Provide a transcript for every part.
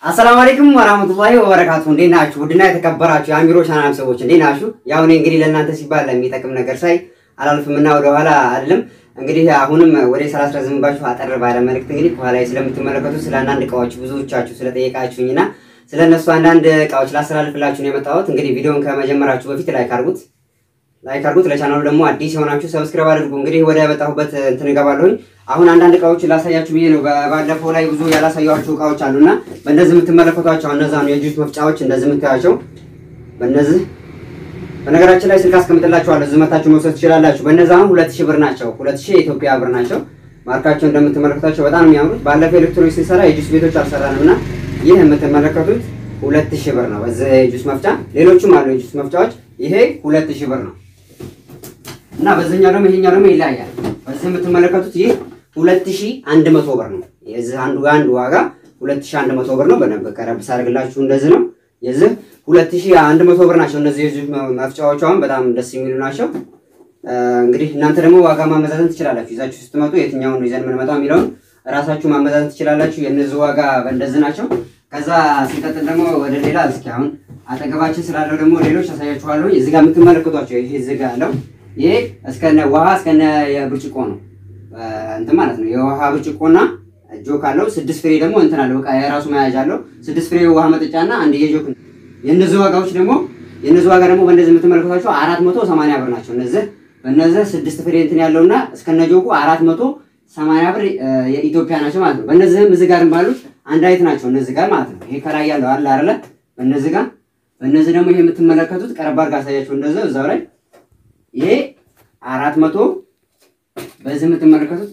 አሰላሙ አለይኩም ወራህመቱላሂ ወበረካቱ። እንዴት ናችሁ? ውድና የተከበራችሁ የአሚሮ ቻናል ሰዎች እንዴት ናችሁ? ያው እኔ እንግዲህ ለእናንተ ሲባል የሚጠቅም ነገር ሳይ አላልፍምና ወደኋላ አይደለም። እንግዲህ አሁንም ወደ ስራ አስረዝምባችሁ አጠር ባለ መልእክት እንግዲህ ከኋላ ስለምትመለከቱ ስለ አንዳንድ እቃዎች ብዙዎቻችሁ ስለጠየቃችሁኝና ስለ እነሱ አንዳንድ እቃዎች ላስተላልፍላችሁ ነው የመጣሁት። እንግዲህ ቪዲዮን ከመጀመራችሁ በፊት ላይክ አድርጉት ላይክ አድርጉት። ለቻናሉ ደግሞ አዲስ የሆናችሁ ሰብስክራይብ አድርጉ። እንግዲህ ወደ መጣሁበት እንትን እገባለሁኝ። አሁን አንዳንድ እቃዎችን ላሳያችሁ ብዬ ነው። ባለፈው ላይ ብዙ ያላሳያችሁ እቃዎች አሉና በእነዚህ የምትመለከቷቸው እነዛ ነው የጁስ መፍጫዎች፣ እንደዚህ የምታያቸው በእነዚህ በነገራችን ላይ ስልክ አስቀምጥላችኋለሁ እዚህ መታችሁ መውሰድ ትችላላችሁ። በእነዛ አሁን ሁለት ሺህ ብር ናቸው። ሁለት ሺህ የኢትዮጵያ ብር ናቸው። ማርካቸው እንደምትመለከቷቸው በጣም የሚያምሩት ባለፈው ኤሌክትሮኒክስ ስንሰራ የጁስ ቤቶች አልሰራንም እና ይህ የምትመለከቱት ሁለት ሺህ ብር ነው። በዚህ የጁስ መፍጫ ሌሎቹም አሉ የጁስ መፍጫዎች። ይሄ ሁለት ሺህ ብር ነው እና በዚህኛው ደግሞ ይሄኛው ደግሞ ይለያያል። በዚህ የምትመለከቱት ይህ ሁለት ሺህ አንድ መቶ ብር ነው። የዚህ አንዱ አንዱ ዋጋ ሁለት ሺህ አንድ መቶ ብር ነው። በደንብ ቀረብ ሳደርግላችሁ እንደዚህ ነው። የዚህ ሁለት ሺህ አንድ መቶ ብር ናቸው። እነዚህ የጁስ መፍጫዎች አሁን በጣም ደስ የሚሉ ናቸው። እንግዲህ እናንተ ደግሞ ዋጋ ማመዛዘን ትችላላችሁ። ይዛችሁ ስትመጡ የትኛውን ነው ይዘን የምንመጣው የሚለውን ራሳችሁ ማመዛዘን ትችላላችሁ። የእነዚህ ዋጋ በእንደዚህ ናቸው። ከዛ ሲቀጥል ደግሞ ወደ ሌላ እስኪ አሁን አጠገባችን ስላለው ደግሞ ሌሎች አሳያችኋለሁ። እዚህ ጋር የምትመለከቷቸው ይሄ እዚህ ጋር ያለው ይሄ እስከነ ውሃ እስከነ የብርጭቆ ነው እንትን ማለት ነው። የውሃ ብርጭቆና ጆክ አለው። ስድስት ፍሬ ደግሞ እንትን አለው በቃ የራሱ መያዣ አለው። ስድስት ፍሬ ውሃ መጠጫና አንድ የጆክ የእነዚህ ዋጋዎች ደግሞ የእነዚህ ዋጋ ደግሞ በእንደዚህ የምትመለከቷቸው አራት መቶ ሰማንያ ብር ናቸው። እነዚህ በእነዚህ ስድስት ፍሬ እንትን ያለውና እስከነ ጆኩ አራት መቶ ሰማንያ ብር የኢትዮጵያ ናቸው ማለት ነው። በእነዚህም እዚህ ጋር ባሉት አንድ አይነት ናቸው እነዚህ ጋር ማለት ነው። ይሄ ከላይ ያለው አለ አይደለ? በእነዚህ ጋር በእነዚህ ደግሞ ይሄ የምትመለከቱት ቀረብ አድርጋ አሳያቸው እንደዚህ እዛው ላይ ይሄ አራት መቶ በዚህ የምትመለከቱት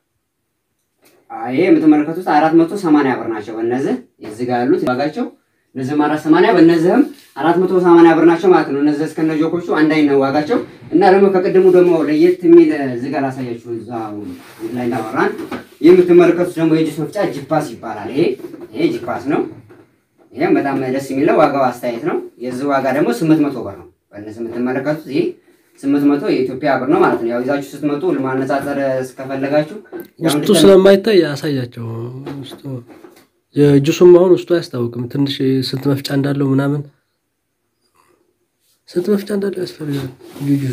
ይሄ የምትመለከቱት አራት መቶ ሰማንያ ብር ናቸው። በእነዚህ እዚህ ጋር ያሉት ዋጋቸው እነዚህም አራት ሰማንያ በእነዚህም አራት መቶ ሰማንያ ብር ናቸው ማለት ነው። እነዚህ እስከነ ጆኮቹ አንድ አይነት ነው ዋጋቸው እና ደግሞ ከቅድሙ ደግሞ ለየት የሚል እዚህ ጋር ላሳያችሁ እዛው ላይ እንዳወራን ይህ የምትመለከቱት ደግሞ የጁስ መፍጫ ጂፓስ ይባላል። ይሄ ይሄ ጂፓስ ነው። ይሄም በጣም ደስ የሚለው ዋጋው አስተያየት ነው። የዚህ ዋጋ ደግሞ ስምንት መቶ ብር ነው። በእነዚህ የምትመለከቱት ይሄ ስምንት መቶ የኢትዮጵያ ብር ነው ማለት ነው። ያው ይዛችሁ ስትመጡ ለማነጻጸር እስከፈለጋችሁ ውስጡ ስለማይታይ ያሳያቸው። ውስጡ የጁሱም አሁን ውስጡ አያስታውቅም። ትንሽ ስንት መፍጫ እንዳለው ምናምን ስንት መፍጫ እንዳለው ያስፈልጋል። ጁሱ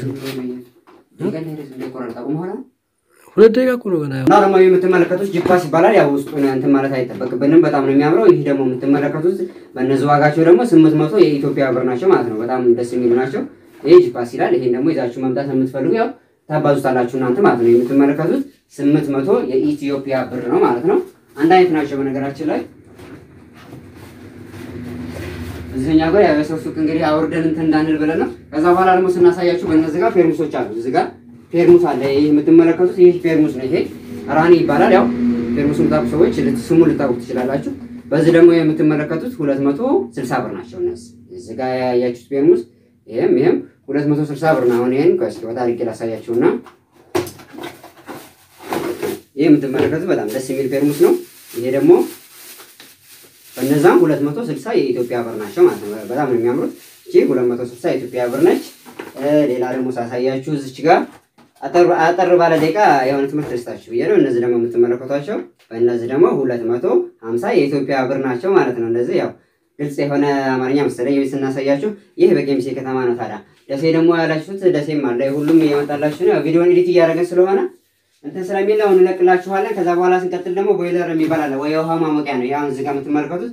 ሁለት ደቂቃ እኮ ነው ገና። እና ደግሞ የምትመለከቱት ጂፓስ ይባላል። ያው ውስጡን እንትን ማለት አይጠበቅብንም። በጣም ነው የሚያምረው። ይህ ደግሞ የምትመለከቱት በእነዚህ ዋጋቸው ደግሞ ስምንት መቶ የኢትዮጵያ ብር ናቸው ማለት ነው። በጣም ደስ የሚሉ ናቸው። ይሄ ጂፓስ ይላል። ይሄን ደግሞ ይዛችሁ መምጣት የምትፈልጉ ያው ታባዙታላችሁ እናንተ ማለት ነው። የምትመለከቱት ስምንት መቶ የኢትዮጵያ ብር ነው ማለት ነው። አንድ አይነት ናቸው በነገራችን ላይ እዚህኛ ጋር ያው የሰው ሱቅ እንግዲህ አውርደን እንትን እንዳንል ብለን ነው። ከዛ በኋላ ደግሞ ስናሳያችሁ በእነዚህ ጋር ፌርሙሶች አሉ። እዚህ ጋር ፌርሙስ አለ። ይህ የምትመለከቱት ይህ ፌርሙስ ነው። ይሄ ራኒ ይባላል። ያው ፌርሙስ የምታውቁ ሰዎች ስሙ ልታውቁ ትችላላችሁ። በዚህ ደግሞ የምትመለከቱት ሁለት መቶ ስልሳ ብር ናቸው። እነዚህ እዚህ ጋር ያያችሁት ፌርሙስ ይሄም ይሄም ሁለት መቶ ስልሳ ብር ነው። አሁን ይሄን ከስኪ ወጣ አድርጌ ላሳያችሁና ይሄ የምትመለከቱት በጣም ደስ የሚል ፌርሙስ ነው። ይሄ ደግሞ በእነዛም ሁለት መቶ ስልሳ የኢትዮጵያ ብር ናቸው ማለት ነው። በጣም ነው የሚያምሩት። እቺ ሁለት መቶ ስልሳ የኢትዮጵያ ብር ነች። ሌላ ደግሞ ሳሳያችሁ እዚች ጋር አጠር ባለ ደቂቃ የሆነ ትምህርት ደስታችሁ ብዬ ነው። እነዚህ ደግሞ የምትመለከቷቸው በእነዚህ ደግሞ ሁለት መቶ ሀምሳ የኢትዮጵያ ብር ናቸው ማለት ነው። እንደዚህ ያው ግልጽ የሆነ አማርኛ መሰለኝ ስናሳያችሁ። ይህ በጌምሴ ከተማ ነው። ታዲያ ደሴ ደግሞ ያላችሁት ደሴም አለ። ሁሉም እየመጣላችሁ ነው። ቪዲዮን ኤዲት እያደረገን ስለሆነ እንትን ስለሚል አሁን እንለቅላችኋለን። ከዛ በኋላ ስንቀጥል ደግሞ ቦይለር የሚባል አለ ወይ የውሃ ማሞቂያ ነው። አሁን እዚህ ጋር የምትመለከቱት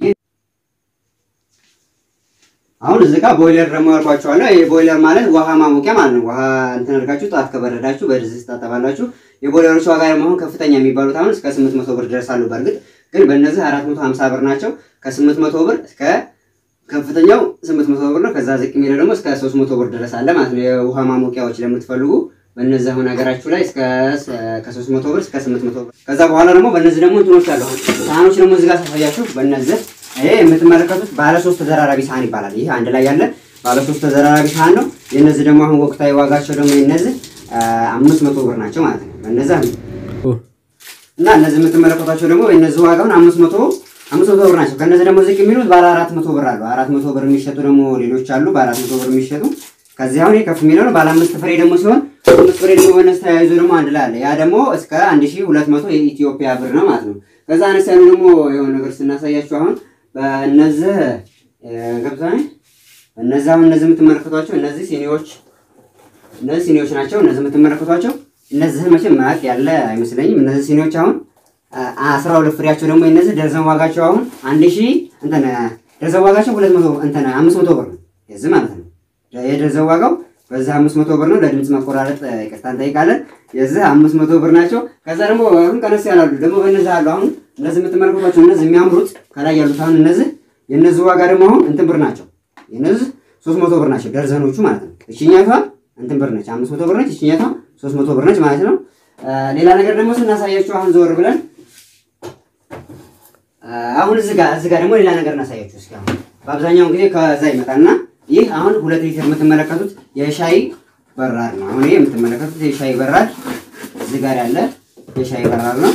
አሁን እዚህ ጋር ቦይለር ደግሞ ያልኳችኋለሁ። ይሄ ቦይለር ማለት ውሃ ማሞቂያ ማለት ነው። ውሃ እንትን አድርጋችሁ ጣት ከበረዳችሁ በድስት ታጠባላችሁ። የቦይለሮች ዋጋ ደግሞ አሁን ከፍተኛ የሚባሉት አሁን እስከ ስምንት መቶ ብር ይደርሳሉ። በእርግጥ ግን በእነዚህ አራት መቶ ሀምሳ ብር ናቸው። ከስምንት መቶ ብር እስከ ከፍተኛው ስምንት መቶ ብር ነው። ከዛ ዝቅ የሚለው ደግሞ እስከ ሶስት መቶ ብር ድረስ አለ ማለት ነው። የውሃ ማሞቂያዎች ለምትፈልጉ በእነዚህ አሁን ሀገራችሁ ላይ እስከ ከሶስት መቶ ብር እስከ ስምንት መቶ ብር። ከዛ በኋላ ደግሞ በእነዚህ ደግሞ እንትኖች አሉ። ሳህኖች ደግሞ እዚህ ጋር ሳሳያችሁ በእነዚህ ይሄ የምትመለከቱት ባለ ሶስት ተዘራራቢ ሳህን ይባላል። ይህ አንድ ላይ ያለ ባለ ሶስት ተዘራራቢ ሳህን ነው። የእነዚህ ደግሞ አሁን ወቅታዊ ዋጋቸው ደግሞ የነዚህ አምስት መቶ ብር ናቸው ማለት ነው። በእነዚህ እና እነዚህ የምትመለከቷቸው ደግሞ የእነዚህ ዋጋውን አምስት መቶ አምስት መቶ ብር ናቸው። ከእነዚህ ደግሞ ዝቅ የሚሉት ባለ አራት መቶ ብር አሉ። አራት መቶ ብር የሚሸጡ ደግሞ ሌሎች አሉ። በአራት መቶ ብር የሚሸጡ ከዚህ አሁን ከፍ የሚለው ነው። ባለ አምስት ፍሬ ደግሞ ሲሆን አምስት ፍሬ ደግሞ በነዚህ ተያይዞ ደግሞ አንድ ላይ አለ። ያ ደግሞ እስከ አንድ ሺህ ሁለት መቶ የኢትዮጵያ ብር ነው ማለት ነው። ከዛ አነስ ያሉ ደግሞ የሆነ ነገር ስናሳያችሁ አሁን በእነዚህ ገብታ እነዚህ አሁን እነዚህ የምትመለከቷቸው እነዚህ ሲኒዎች እነዚህ ሲኒዎች ናቸው። እነዚህ የምትመለከቷቸው እነዚህን መቼም ማያውቅ ያለ አይመስለኝም። እነዚህ ሲኒዎች አሁን አስራ ሁለት ፍሬያቸው ደግሞ እነዚህ ደርዘን ዋጋቸው አሁን አንድ ሺህ እንትን ደርዘን ዋጋቸው ሁለት መቶ እንትን አምስት መቶ ብር ነው የዚህ ማለት ነው። የደርዘን ዋጋው በዚህ አምስት መቶ ብር ነው። ለድምፅ መቆራረጥ ይቅርታ እንጠይቃለን። የዚህ አምስት መቶ ብር ናቸው። ከዛ ደግሞ አሁን ቀነስ ያላሉ ደግሞ በእነዚህ አሉ። አሁን እነዚህ የምትመለከቷቸው እነዚህ የሚያምሩት ከላይ ያሉት አሁን እነዚህ የእነዚህ ዋጋ ደግሞ አሁን እንትን ብር ናቸው። የእነዚህ ሶስት መቶ ብር ናቸው ደርዘኖቹ ማለት ነው። እችኛቷ እንትን ብር ነች፣ አምስት መቶ ብር ነች። እችኛቷ ሶስት መቶ ብር ነች ማለት ነው። ሌላ ነገር ደግሞ ስናሳያችሁ አሁን ዘወር ብለን አሁን እዚህ ጋር እዚህ ጋር ደግሞ ሌላ ነገር እናሳያችሁ እስኪ። አሁን በአብዛኛውን ጊዜ ከዛ ይመጣና ይህ አሁን ሁለት ሊትር የምትመለከቱት የሻይ በራድ ነው። አሁን ይሄ የምትመለከቱት የሻይ በራድ እዚህ ጋር ያለ የሻይ በራድ ነው።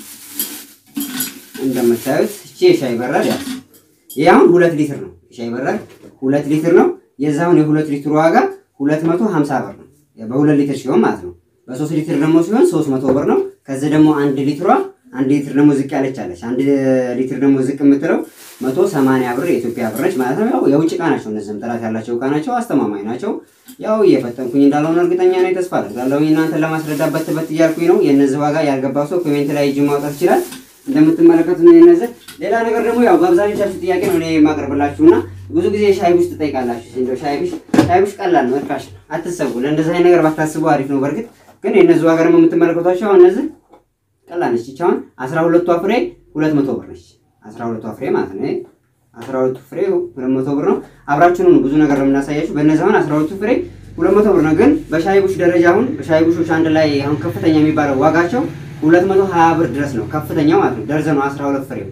እንደምታዩት እቺ የሻይ በራድ ያ ይሄ አሁን ሁለት ሊትር ነው። የሻይ በራድ ሁለት ሊትር ነው። የዛውን የሁለት ሊትር ዋጋ ሁለት መቶ ሀምሳ ብር ነው። በሁለት ሊትር ሲሆን ማለት ነው። በሶስት ሊትር ደግሞ ሲሆን ሶስት መቶ ብር ነው። ከዚህ ደግሞ አንድ ሊትሯ አንድ ሊትር ደግሞ ዝቅ ያለች አለች። አንድ ሊትር ደግሞ ዝቅ የምትለው መቶ ሰማንያ ብር የኢትዮጵያ ብር ነች ማለት ነው። ያው የውጭ እቃ ናቸው። እነዚህም ጥራት ያላቸው እቃ ናቸው። አስተማማኝ ናቸው። ያው እየፈጠንኩኝ እንዳልሆነ እርግጠኛ ነኝ። ተስፋ አደርጋለሁ እናንተን ለማስረዳት በት በት እያልኩኝ ነው። የእነዚህ ዋጋ ያልገባው ሰው ኮሜንት ላይ እጅ ማውጣት ይችላል። እንደምትመለከቱት ነው የነዚህ። ሌላ ነገር ደግሞ ያው በአብዛኞቻችሁ ጥያቄ ነው እኔ የማቀርብላችሁና ብዙ ጊዜ ሻይ ቡሽ ትጠይቃላችሁ። እንደው ሻይ ቡሽ ሻይ ቡሽ ቀላል ነው፣ እርካሽ አትሰቡ። ለእንደዚህ አይነት ነገር ባታስቡ አሪፍ ነው። በእርግጥ ግን የእነዚህ ዋጋ ደግሞ የምትመለከቷቸው አሁን እነዚህ ቀላል ነች። ይቺ አሁን አስራ ሁለቷ ፍሬ ሁለት መቶ ብር ነች። አስራ ሁለቷ ፍሬ ማለት ነው። አስራ ሁለቱ ፍሬ ሁለት መቶ ብር ነው። አብራችሁን ሁኑ። ብዙ ነገር ነው የምናሳያችሁ። በእነዚህ አሁን አስራ ሁለቱ ፍሬ ሁለት መቶ ብር ነው። ግን በሻይ ቡሽ ደረጃ አሁን በሻይ ቡሾች አንድ ላይ አሁን ከፍተኛ የሚባለው ዋጋቸው ሁለት መቶ ሀያ ብር ድረስ ነው ከፍተኛው ማለት ነው። ደርዘኑ አስራ ሁለት ፍሬው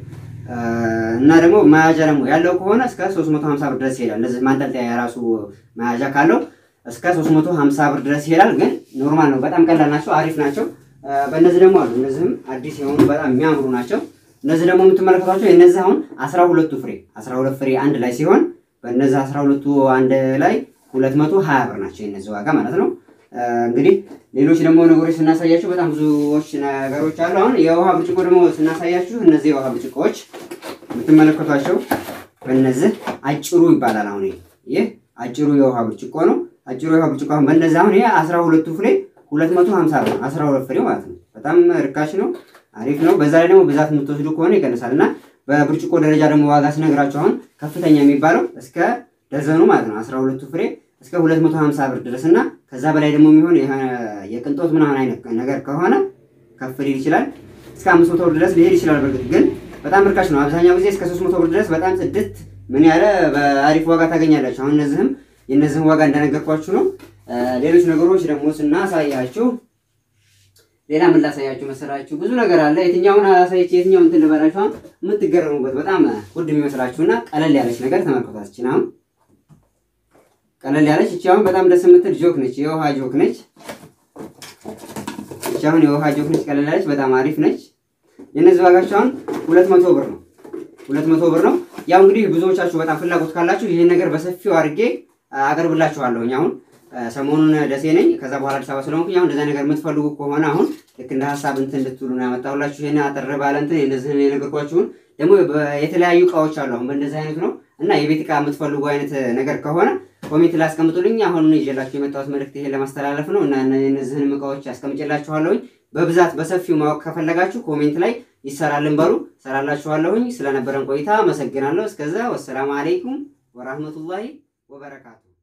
እና ደግሞ መያዣ ደግሞ ያለው ከሆነ እስከ 350 ብር ድረስ ይሄዳል። እንደዚህ ማንጠልጠያ የራሱ መያዣ ካለው እስከ 350 ብር ድረስ ይሄዳል። ግን ኖርማል ነው። በጣም ቀላል ናቸው፣ አሪፍ ናቸው። በእነዚህ ደግሞ አሉ። እነዚህም አዲስ የሆኑ በጣም የሚያምሩ ናቸው። እነዚህ ደግሞ የምትመለከቷቸው የእነዚህ አሁን 12ቱ ፍሬ 12 ፍሬ አንድ ላይ ሲሆን በእነዚህ 12ቱ አንድ ላይ 220 ብር ናቸው የእነዚህ ዋጋ ማለት ነው። እንግዲህ ሌሎች ደግሞ ነገሮች ስናሳያችሁ በጣም ብዙዎች ነገሮች አሉ። አሁን የውሃ ብርጭቆ ደግሞ ስናሳያችሁ እነዚህ የውሃ ብርጭቆዎች የምትመለከቷቸው በእነዚህ አጭሩ ይባላል። አሁን ይህ አጭሩ የውሃ ብርጭቆ ነው። አጭሩ የውሃ ብርጭቆ አሁን በእነዚህ አሁን ይሄ አስራ ሁለቱ ፍሬ ሁለት መቶ ሀምሳ ብር አስራ ሁለት ፍሬ ማለት ነው። በጣም ርካሽ ነው፣ አሪፍ ነው። በዛ ላይ ደግሞ ብዛት የምትወስዱ ከሆነ ይቀንሳል እና በብርጭቆ ደረጃ ደግሞ ዋጋ ስነግራችሁ አሁን ከፍተኛ የሚባለው እስከ ደርዘኑ ማለት ነው አስራ ሁለቱ ፍሬ እስከ 250 ብር ድረስ እና ከዛ በላይ ደግሞ የሚሆን የቅንጦት ምናምን አይነት ነገር ከሆነ ከፍ ሊል ይችላል። እስከ 500 ብር ድረስ ሊሄድ ይችላል። በርግጥ ግን በጣም ርካሽ ነው። አብዛኛው ጊዜ እስከ 300 ብር ድረስ በጣም ጽድት ምን ያለ በአሪፍ ዋጋ ታገኛላችሁ። አሁን እነዚህም የእነዚህም ዋጋ እንደነገርኳችሁ ነው። ሌሎች ነገሮች ደግሞ ስናሳያችሁ ሌላ ምን ላሳያችሁ መሰላችሁ? ብዙ ነገር አለ። የትኛውን አሳይቼ የትኛውን እንትን ልበላችሁ? አሁን የምትገረሙበት በጣም ውድ የሚመስላችሁና ቀለል ያለች ነገር ተመልከቷችን አሁን ቀለል ያለች እቺ አሁን በጣም ደስ የምትል ጆክ ነች። የውሃ ጆክ ነች። እቺ አሁን የውሃ ጆክ ነች። ቀለል ያለች በጣም አሪፍ ነች። የነዚህ ዋጋቸው አሁን ሁለት መቶ ብር ነው። ሁለት መቶ ብር ነው። ያው እንግዲህ ብዙዎቻችሁ በጣም ፍላጎት ካላችሁ ይህን ነገር በሰፊው አድርጌ አቀርብላችኋለሁኝ። አሁን ሰሞኑን ደሴ ነኝ፣ ከዛ በኋላ አዲስ አበባ ስለሆንኩኝ አሁን እንደዛ ነገር የምትፈልጉ ከሆነ አሁን ልክ እንደ ሀሳብ እንትን እንድትሉ ነው ያመጣሁላችሁ። ይሄን አጠር ባለ እንትን የነዚህን የነገርኳችሁን ደግሞ የተለያዩ እቃዎች አሉ። አሁን በእንደዚህ አይነት ነው እና የቤት እቃ የምትፈልጉ አይነት ነገር ከሆነ ኮሜንት ላይ አስቀምጡልኝ። አሁን ይዤላችሁ የመጣሁት መልእክት ይሄን ለማስተላለፍ ነው እና እነዚህንም እቃዎች አስቀምጬላችኋለሁኝ። በብዛት በሰፊው ማወቅ ከፈለጋችሁ ኮሜንት ላይ ይሰራልን በሉ፣ ሰራላችኋለሁኝ። ስለነበረን ቆይታ አመሰግናለሁ። እስከዛ ወሰላሙ አለይኩም ወራህመቱላሂ ወበረካቱ።